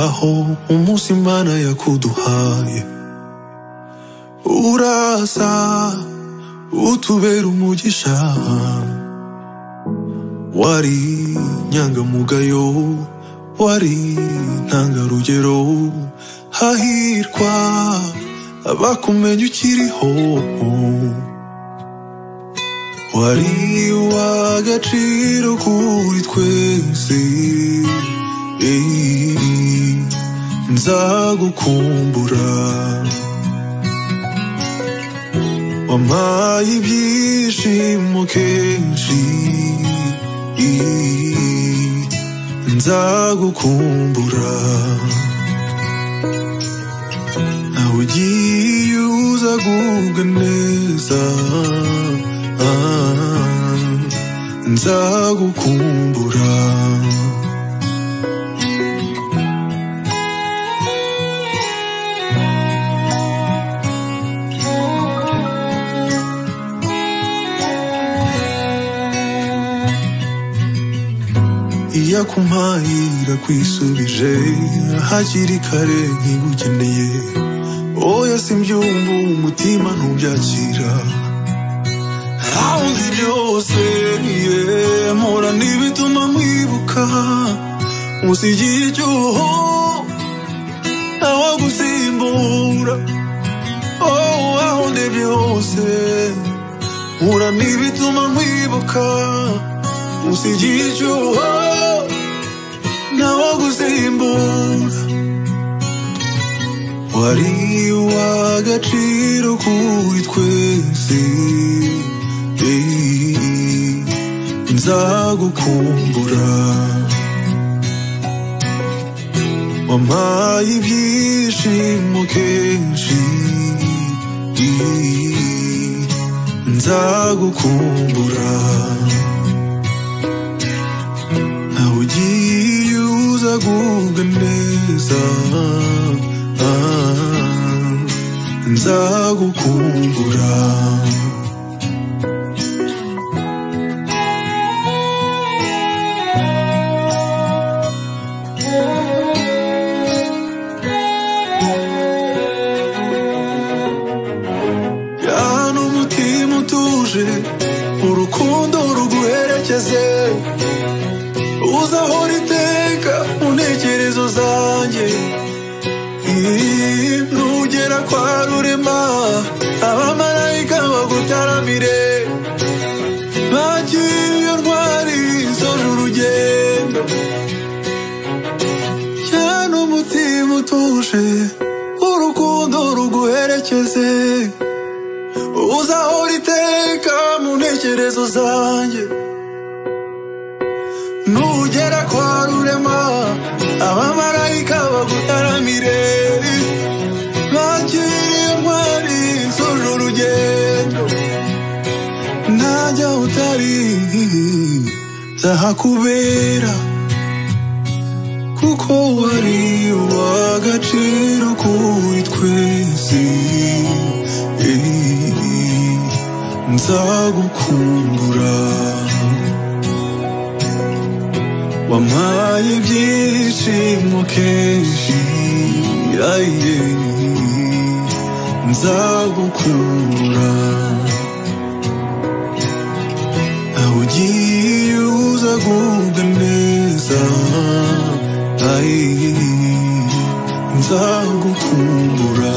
aho umunsi imana yakuduhaye uraza utubera umugisha wari inyangamugayo wari intangarugero hahirwa abakumenya ukiriho wari uw'agaciro kuri twese eh, nzagukumbura wampaye ibyishimo kenshi eh, nzagukumbura nawe ugiye uza gubwa neza ah, nzagukumbura iyo akumpaye irakwishubije hakiri kare nkigukeneye oya simbyumva umutima ntubyakira ahuze byose yeah. mpora n'ibituma nkwibuka musigiye icyuho ntawagusimbura oh ahuze byose mpora n'ibituma nkwibuka musigiye icyuho ntawagusimbura wari uw'agaciro kuri twese eh, nzagukumbura wampaye ibyishimo kenshi eh, nzagukumbura nawe ugiye uza gubwa neza ah, nzagukumbura yahana umutima utuje urukundo ruguherekeze uzahora iteka mu ntekerezo zanjye Ii, nugera kwa rurema abamarayika bagutaramire bakiriyo ntwari zoje urugendo cyane umutima utuje urukundo ruguherekeze uzahora iteka mu ntekerezo zanjye nugera kwa rurema abamarayika bagutaramire bakiriye ntwari zuje urugendo ntajya utari zahakubera kuko wari uw'agaciro kuri twese eh, nzagukumbura wampaye ibyishimo kenshi aye nzagukumbura nawe ugiye uza gubwa neza aye nzagukumbura